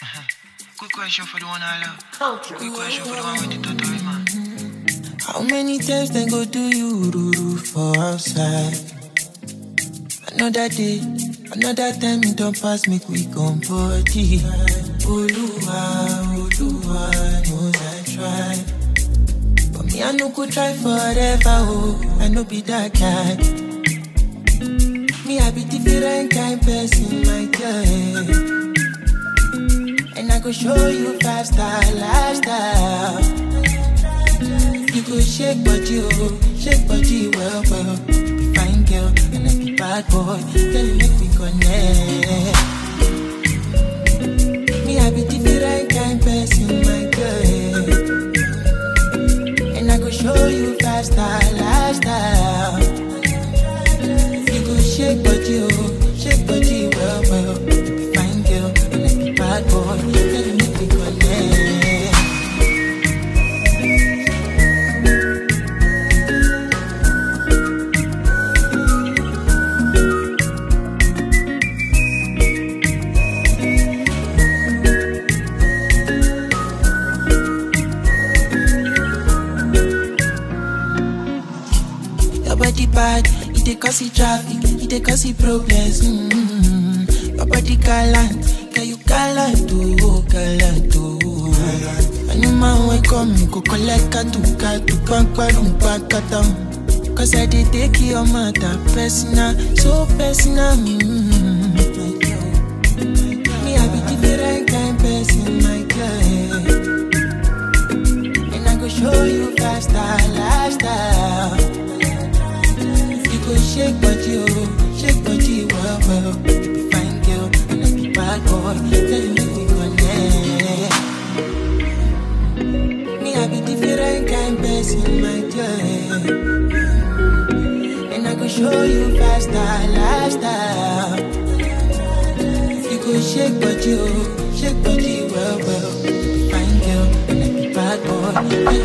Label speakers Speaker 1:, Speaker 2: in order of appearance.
Speaker 1: Quick question for the one I love. Quick question for the one with the totori man.
Speaker 2: How many times they go do you ruru for outside? Another day, another time it don't pass me quick on body. Oluwa, Oluwa knows I try. But me, I no go try forever, oh, I no be that guy. Me, I be different kind person, my girl. And I go show you five star lifestyle. You go shake body, oh, shake body well, well. Be fine girl, and I be bad boy. Girl, you make me connect. Me, I be different kind person, my girl. And I go show you five star lifestyle. You go shake body, oh, shake body well, well. Be fine girl, and I be bad boy. Girl, you make me connect. Your body bad, it dey cause it traffic, it dey cause it problems. Mm-hmm. Your body gallant, can you gallant oh, gallant oh. Anyman wey come, you go collect katu katu, pankwarum pankatam. Cause I dey take your matter personal, so personal. Mm-hmm. Me, I be different kind person, my girl. And I go show you faster lifestyle. You go shake body, oh, shake body, well, well. You be fine girl, and I be bad boy. Tell you make we connect. Me, I be different kind person, my girl. And I go show you faster lifestyle. You go shake body, oh, shake body, well, well. You be fine girl, and I be bad boy. Tell